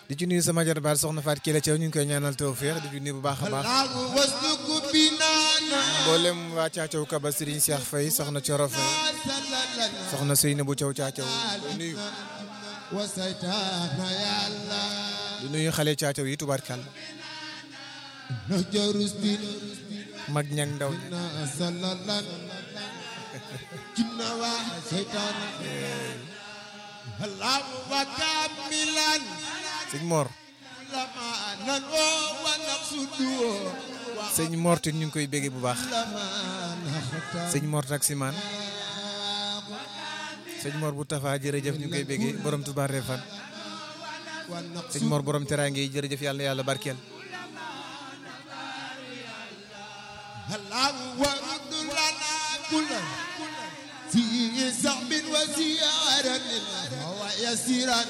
di ci nuyu sama jarbaat soxna Faat Kelle Thiaw ñu ngi koy ñaanal tawfeex di ci nuyu bu baax a baax mboolem waa Caacaw Kaba Serigne Cheikh Faye soxna Coro Faye soxna Seynabou Thiaw Caacaw di nuyu di nuyu xale Caacaw yi tubaarkàlla mag ñang ndaw ña sëñ Mor sëñ Mor te ñu ngi koy béggee bu baax sëñ Mor taximaan sëñ Mor bu Tafa jërëjëf ñu ngi koy béggee borom Touba Refane sëñ Mor borom teraange yi jërëjëf yàlla na yàlla barkeel في صعب وزيارة ويسيرا